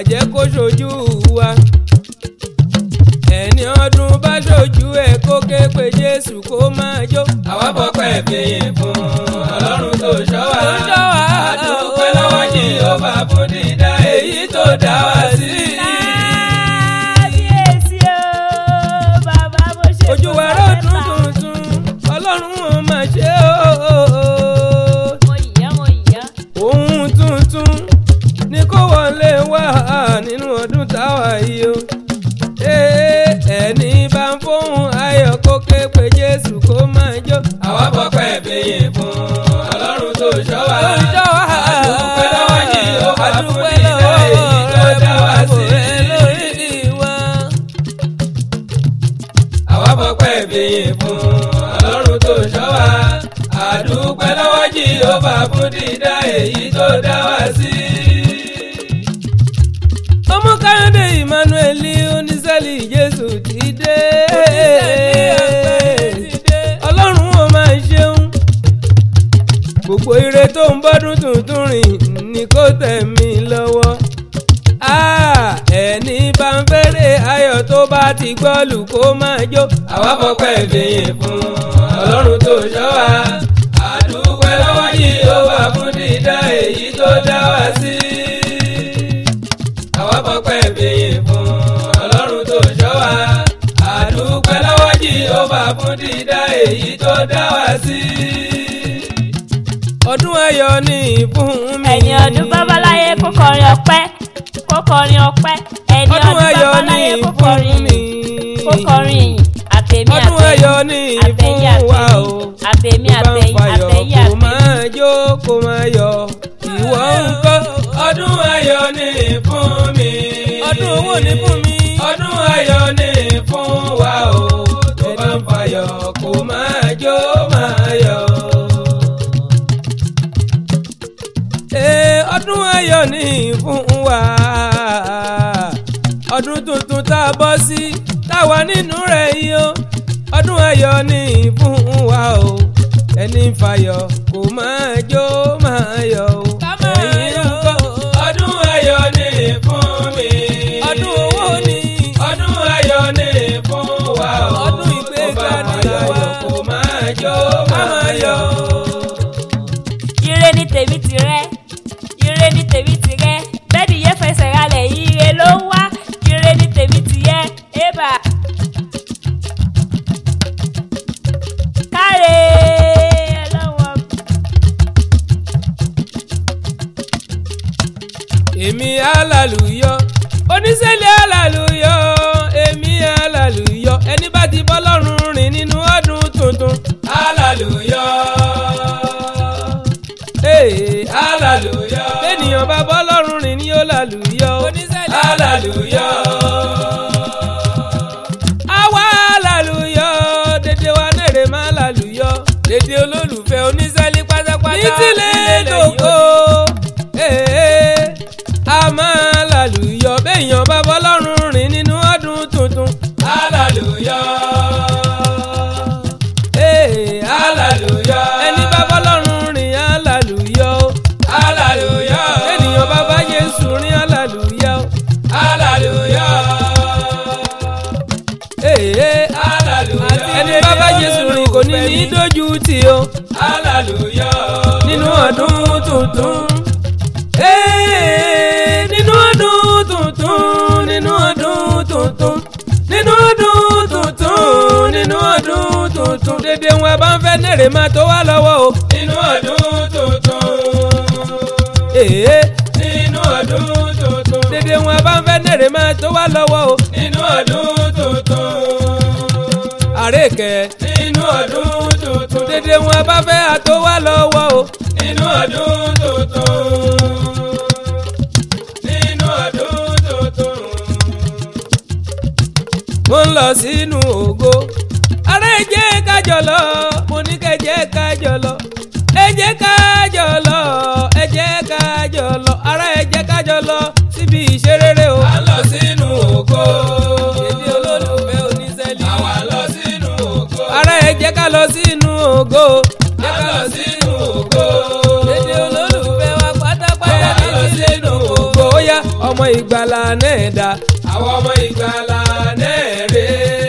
jẹ́ kó ṣojú wa ẹni ọdún bá ṣojú ẹ̀ kó ké pe Jésù kó máa jó. àwa fọpẹ́ fìyìn fún ọlọ́run tó ṣọ́ wa. Tó ṣọ́ wa. àdúpẹ́ lọ́wọ́ Jèhófà fún dídá èyí tó dá wa sí. kábíyèsí o bàbá mo ṣe ojú wa ró dùn tuntun ọlọ́run ò máa ṣe o. mo yá mo yá ohun tuntun ni kó wọlé wá nínú ọdún táwa yìí o. Ee, ẹni bá ń fóun ayọ̀ kó ké pe Jésù kó máa jó. àwa fọpẹ́ fìyìn fún ọlọ́run tó ṣọ́ wa. Tó ṣọ́ wa. àdúpẹ́ lọ́wọ́ Jèhófà fún Adúpẹ́ dídá lọ́wọ́ èyí tó rẹ̀ dá wa fún sí. ààbò rẹ̀ lórí wa. àwa fọpẹ́ fìyìn fún ọlọ́run tó ṣọ́ wa. àdúpẹ́ lọ́wọ́ Jèhófà fún dídá èyí tó dá wa sí. ọmọ káyọ̀dé emmanuel oníṣẹ́lì jésù ti dé ọlọ́run ó máa ṣeun gbogbo ire tó ń bọ́dún tuntun rìn ní kó tẹ̀ mí lọ́wọ́ Ah, ẹni bá ń fẹ́rẹ̀ ayọ̀ tó bá ti gbọ́lù kó máa jó àwa fọpẹ́ fìyìn fún ọlọ́run tó ṣọ́ wa. àdúpẹ́ lọ́wọ́ Jèhófà fún dídá èyí tó dá wa sí. àwa fọpẹ́ fìyìn fún ọlọ́run tó ṣọ́ wa. àdúpẹ́ lọ́wọ́ Jèhófà fún dídá èyí tó dá wa sí. ọdún ayọ̀ ni fún mi ẹni ọdún babaláyé kó kọrin ọpẹ́ kó kọrin ọpẹ́ ẹni ọdún ọdún ayọ̀ babaláyé ni kó fún kọrin mi kó kọrin ìyìn àtẹ̀mí ọdún ayọ̀ ni àtẹ̀yìn fún wa o. àtẹ̀mí Tó bá ń àtẹ̀yìn fayọ̀ àtẹ̀yìn kó àtẹ̀yìn. máa jó kó máa yọ̀ ìwọ ń kọ́ ọdún ayọ̀ ni fún mi. ọdún owó ni fún mi. ọdún ayọ̀ ni fún wa o. tó bá ń fayọ̀ kó máa jó máa yọ̀. Ee, ọdún ayọ̀ ni fún wa ọdún tuntun tá a bọ́ sí tá a wà nínú rẹ̀ yìí o ọdún ayọ̀ ni fún wa o ẹni ń fayọ̀ kó máa jó máa yọ̀ o ẹ̀yin ń kọ́ ọdún ayọ̀ ni fún mi. ọdún owó ni ọdún ayọ̀ ni fún wa o. Ọdún ìgbéga tó bá ń ni fayọ̀ àwa. kó máa jó Ká máa máa yọ̀. yọ̀. ire ni tèmi ti rẹ ire ni tèmi ti rẹ bẹ́ẹ̀ni yẹ fẹsẹ̀ ralẹ̀ ire ló ń wá ire ni tèmi ti yẹ ébà. káre ọlọ́wọ́ èmi alàlùyọ oníṣẹ́lẹ̀ alàlùyọ èmi alàlùyọ ẹni bá ti bọ́ lọ́rùn rìn nínú ọdún tuntun. hallelujah. Ee, hallelujah. bẹ́ẹ̀nìyàn bá bọ́ lọ́rùn rìn ní yóò làlùyọ. oníṣẹ́lẹ̀ hallelujah. àwa alàlùyọ dédé wa nèrè má làlùyọ dédé olólùfẹ́ oníṣẹ́lẹ̀ pátápátá. ní tilẹ̀ lóko ee, a máa làlùyọ bẹ́ẹ̀yàn bá bọ́ lọ́rùn rìn nínú ọdún tuntun. hallelujah. Ee, hallelujah. ẹni bá bọ́ lọ́rùn rìn alàlùyọ. hallelujah. ènìyàn bá bá Jésù rìn alàlùyọ. hallelujah. Ee, hallelujah. ẹni bá bá Jésù rìn kò ní ní dójú tì o hallelujah. nínú ọdún tuntun. Ee, nínú ọdún tuntun nínú ọdún tuntun nínú ọdún tuntun nínú ọdún tuntun dédé wọn bá ń fẹ́ nèrè máa tó wá lọ́wọ́ o. nínú ọdún tuntun. Ee, nínú ọdún tuntun. dédé wọn bá ń fẹ́ nèrè máa tó wá lọ́wọ́ o. nínú ọdún tuntun. àrékẹ́ nínú ọdún tuntun. dédé wọn bá fẹ́ àtó wá lọ́wọ́ o. nínú ọdún tuntun. nínú ọdún tuntun. mo ń lọ sínú ògo. ara ẹ jẹ́ kájọ lọ mo ní kẹ́ jẹ́ kájọ lọ. ẹ jẹ́ kájọ lọ ẹ jẹ́ kájọ lọ ara ẹ jẹ́ kájọ lọ síbi ìṣerere o. a lọ sínú ògo. èdè olólùfẹ́ oníṣẹ́lì. àwa lọ sínú ògo. ara ẹ jẹ́ ká lọ sínú ògo. a lọ sínú ògo. èdè olólùfẹ́ wa pátápátá àwa lọ sínú ògo. ó yá ọmọ ìgbàlà náà dá àwọn ọmọ ìgbàlà náà rè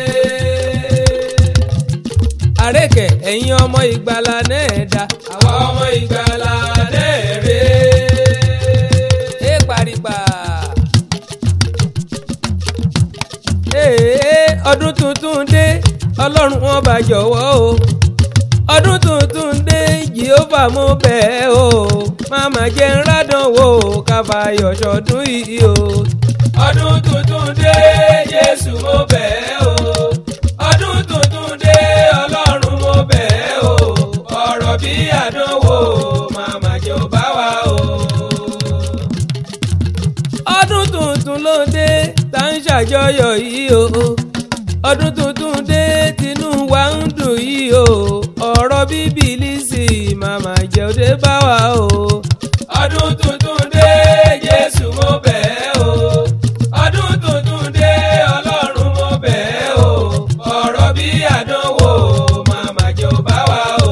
àrékè ẹ̀yin ọmọ ìgbàlà náà dá àwọn ọmọ ìgbàlà náà rè ẹ paripa. Ee, ọdún tuntun dé ọlọ́run wọn bá jọ̀wọ́ o ọdún tuntun dé jehova mo bẹ̀ ẹ́ o máma jẹ́ ń rádàn wò káfáyọ̀ ṣọdún yìí o. ọdún tuntun dé Jésù mo bẹ̀ ẹ́ o ọdún tuntun dé Ọlọ́run mo bẹ̀ ẹ́ o ọ̀rọ̀ bí àdánwò màmá jẹ́ ò bá wa o. ọdún tuntun ló dé tá ń ṣàjọyọ̀ yìí o ọdún tuntun dé tinú wa ń dùn yìí o ọ̀rọ̀ bíbélì sì màmá jẹ́ òde bá wa o. ọdún tuntun dé Jésù mo bẹ̀ ẹ́ o ọdún tuntun dé Ọlọ́run mo bẹ̀ ẹ́ o ọ̀rọ̀ bí àdánwò màmá jẹ́ ò bá wa o.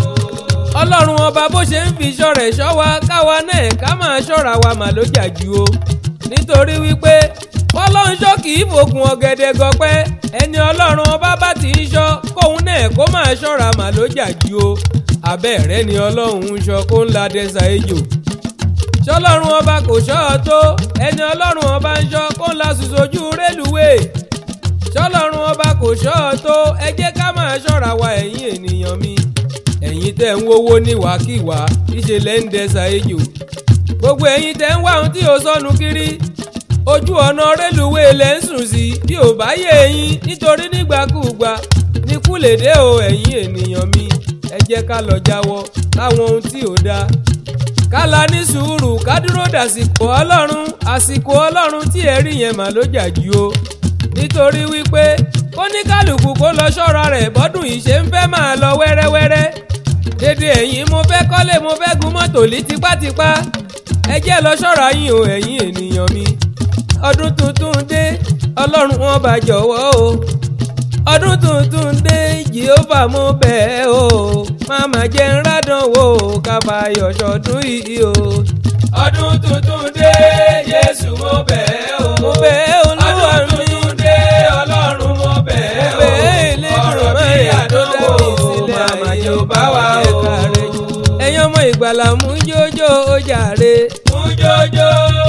ọlọ́run ọba bó ṣe ń fi ṣọ́rẹ̀ ṣọ́ wa káwa náà ká máa ṣọ́ra wa mà ló jà jù o nítorí wípé ọlọ́run ṣọ́ kì í fògùn ọ̀gẹ̀dẹ̀ gọpẹ́ ẹni ọlọ́run ọba bá ti ń ṣọ́ kóun náà kó máa ṣọ́ra mà ló jà jù o abẹ́rẹ́ ni ọlọ́run ń ṣọ́ kó ń la dẹ́sà ejò ṣọlọ́run ọba kò ṣọ́ ọ tó ẹni ọlọ́run ọba ń ṣọ́ kó ń la sùsòjú rélùwéè ṣọlọ́run ọba kò ṣọ́ ọ tó ẹ jẹ́ ká máa ṣọ́ra wa ẹ̀yin ènìyàn mi ẹ̀yin tẹ́ ń wówó níwàkiwà ìṣẹ̀lẹ̀ ń dẹ́sà ejò gbogbo ẹ̀yin tẹ́ ń wá ohun tí ò sọnù kiri ojú ọ̀nà rélùwéè lẹ́ ń sùn sí bí ò bá yé eyín nítorí nígbàkúùgbà ní kúlèdè o ẹ̀yin ènìyàn mi ẹ jẹ́ ká lọ jáwọ́ láwọn ohun tí ò dáa kálá ní sùúrù ká dúró dàsìkò ọlọ́run àsìkò ọlọ́run tí ẹ rí yẹn mà ló jà jù o nítorí wípé kóníkálùkù kó lọ ṣọ́ra rẹ̀ bọ́dún yìí ṣe ń fẹ́ máa lọ wẹ́rẹ́wẹ́rẹ́ dédé ẹ̀yin mo fẹ́ kọ́lé mo fẹ́ gun mọ́tò lí tipátipá ẹ jẹ́ lọ ṣọ́ra yín o ẹ̀yin ènìyàn mi ọdún tuntun dé ọlọ́run wọn bá jọ̀wọ́ o ọdún tuntun dé jehova mo bẹ̀ ẹ́ o máma jẹ́ ń rádàn wò kábàáyọ̀ ṣọdún yìí o. ọdún tuntun dé Jésù mo bẹ̀ ẹ́ o. mo bẹ̀ ẹ́ olúwa ọdún mi tuntun dé Ọlọ́run mo bẹ̀ ẹ́ o. bẹ̀ ẹ́ ìlédùn ọ̀rọ̀ bí mẹ́rin tó dá àdánwò mi sílẹ̀ màmá ayé jẹ́ ò bá wa o. ẹ̀ka rẹ̀ jù. ẹ̀yin ọmọ ìgbàlà mú jójó ó jàre. mú jójó.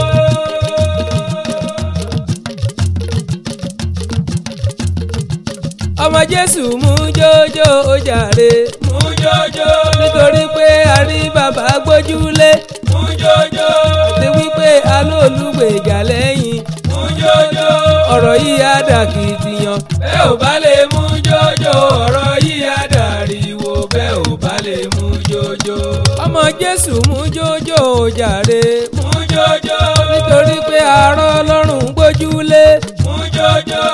ọmọ jésù mú jójó ó jàre. mú jójó. nítorí pé a rí bàbá gbójúlé mú jójó. ti wípé alóòlùgbèjà lẹ́yìn mú jójó. ọ̀rọ̀ yìí á dà kìtìyàn. bẹ́ẹ̀ ò bá lè mú jójó ọ̀rọ̀ yìí á dàríwó bẹ́ẹ̀ ò bá lè mú jójó. ọmọ jésù mú jójó ó jàre. mú jójó. nítorí pé arọ́ ọlọ́run gbójúlé mú jójó.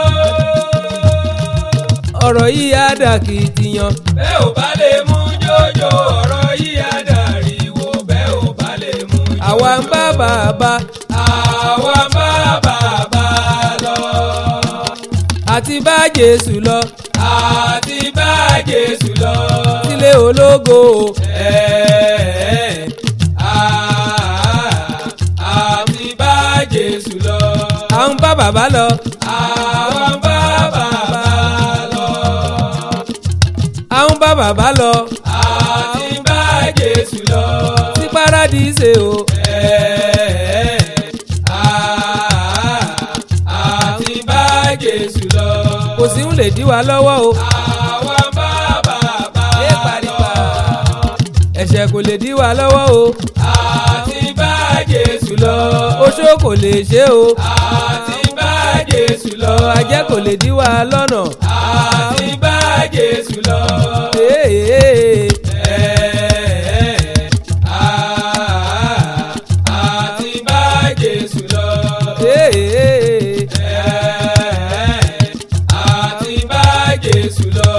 ọ̀rọ̀ yìí á dà kìtìyàn. bẹ́ẹ̀ ò bá lè mú jójó ọ̀rọ̀ yìí á dàríwó bẹ́ẹ̀ ò bá lè mú jójó. àwa ń bá bàbá àwa ń bá bàbá lọ. àti bá jésù lọ àti bá Jésù lọ. sílé ológo Ẹ̀ẹ́, àá, àti bá Jésù lọ. à ń bá bàbá lọ àwa ń bá bàbá lọ. à ń bá bàbá lọ àti bá Jésù lọ. sí paradíṣe o Ẹ̀ẹ́, àá, àti bá Jésù lọ. kò sí ń lè dí wa lọ́wọ́ o àwa ń bá bàbá ẹ paripa ẹ̀ṣẹ̀ kò lè dí wa lọ́wọ́ o àti bá Jésù lọ. oṣó kò lè ṣe o àti bá Jésù lọ. ajẹ́ kò lè dí wa lọ́nà àti bá Jésù lọ. Ee, Ẹ̀ẹ́, àá, àti bá Jésù lọ. ee, Ẹ̀ẹ́, àti bá Jésù lọ.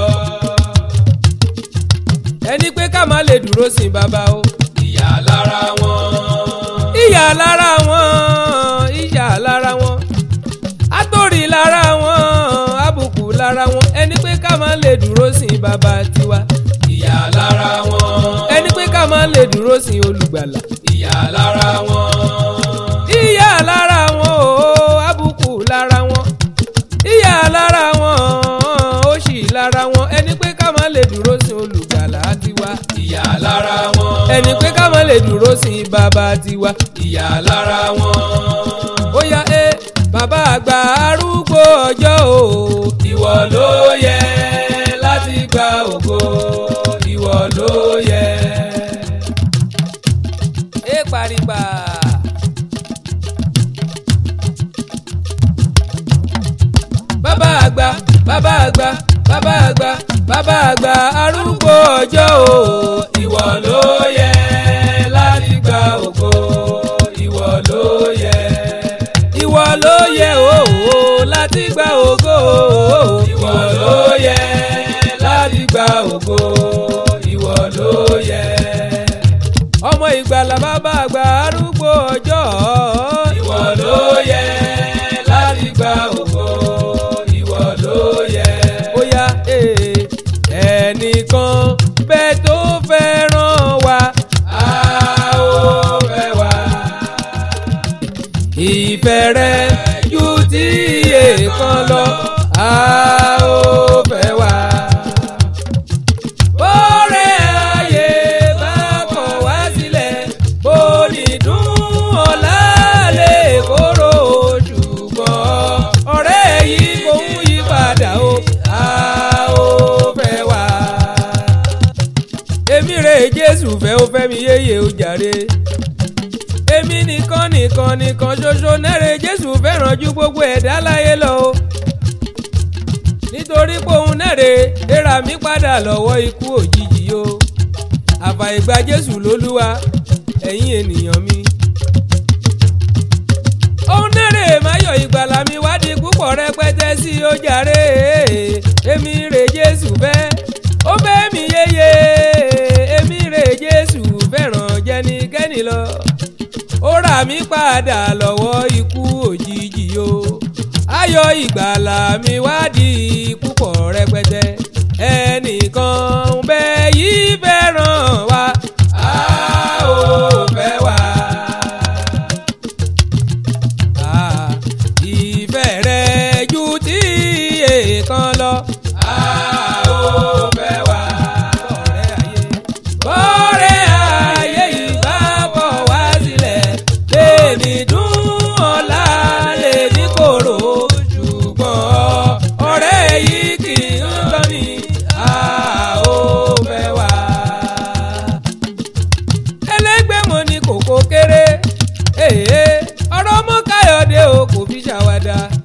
ẹni pé ká má lè dúró sin bàbá o ìyà lára wọn. ìyà lára wọn ìyà lára wọn àtòrí lára wọn àbùkù lára wọn ẹni pé ká má lè dúró sin bàbá tiwa ìyà lára wọn. ẹni pé ká má lè dúró sin olùgbàlà ìyà lára wọn. ìyà lára wọn ẹni pé ká má lè dúró sí bàbá tiwa. ìyà lára wọn. ó yá ẹ bàbá àgbà arúgbó ọjọ́ o. ìwọ ló yẹ láti gba ògo ìwọ ló yẹ. ẹ paripa. bàbá àgbà bàbá àgbà bàbá àgbà bàbá àgbà arúgbó ọjọ́ o. ìwọ ló yẹ láti gba ògo ìwọ ló yẹ. ìwọ ló yẹ o láti gba ògo. ìwọ ló yẹ láti gba ògo ìwọ ló yẹ. ọmọ ìgbàlà bàbá àgbà arúgbó ọjọ́. ìwọ ló yẹ láti gba ògo ìwọ ló yẹ. ó yá ee, ẹnìkan bẹ́ẹ̀ tó fẹ́ràn wa. a ó fẹ́ wá. ìfẹ́ rẹ̀ ju ti èèkan lọ. a ó fẹ́ wá. bọ́rẹ̀ ayé bá kọ̀ wá sílẹ̀ bó ní dùn ọ̀la lè kóró ṣùgbọ́n ọ̀rẹ́ yìí kò ń yí padà o. a ó fẹ́ wá. èmi rè jésù fẹ́ ó fẹ́ mi yéye ó jàre èmi nìkan nìkan nìkan ṣoṣo nẹ́rẹ̀ jésù fẹ́ràn ju gbogbo ẹ̀dá láyé lọ o nítorí pé òun nẹ́rẹ̀ rírà mí padà lọ́wọ́ ikú òjijì o àfàìgbà jésù lólúwa ẹ̀yin ènìyàn mi. òun nẹ́rẹ̀ máyọ̀ ìgbàlà mi wádìí púpọ̀ rẹpẹtẹ sí ó jàre èmi rè jésù fẹ́ ó fẹ́ mi yéye èmi rè jésù fẹ́ràn jẹnikẹ́ni lọ ó rà mí padà lọ́wọ́ ikú òjijì o ayọ̀ ìgbàlà mi wádìí púpọ̀ rẹpẹtẹ ẹnìkan ń bẹ yìí fẹ́ràn wa a ó fẹ́ wá. Ah, ìfẹ́ rẹ̀ ju ti èèkan lọ. a ó fẹ́ wá. bọ́rẹ̀ ayé yìí bá bọ̀ wá sílẹ̀ lèmi dùn ọ̀la lè ní kòrò ṣùgbọ́n ọ̀rẹ́ yìí kì í lọ ní a ó fẹ́ wá. ẹlẹ́gbẹ́ mo ní kòkó kéré èèyàn ọ̀rọ̀ mọ́ káyọ̀dé o kò fi ṣàwádà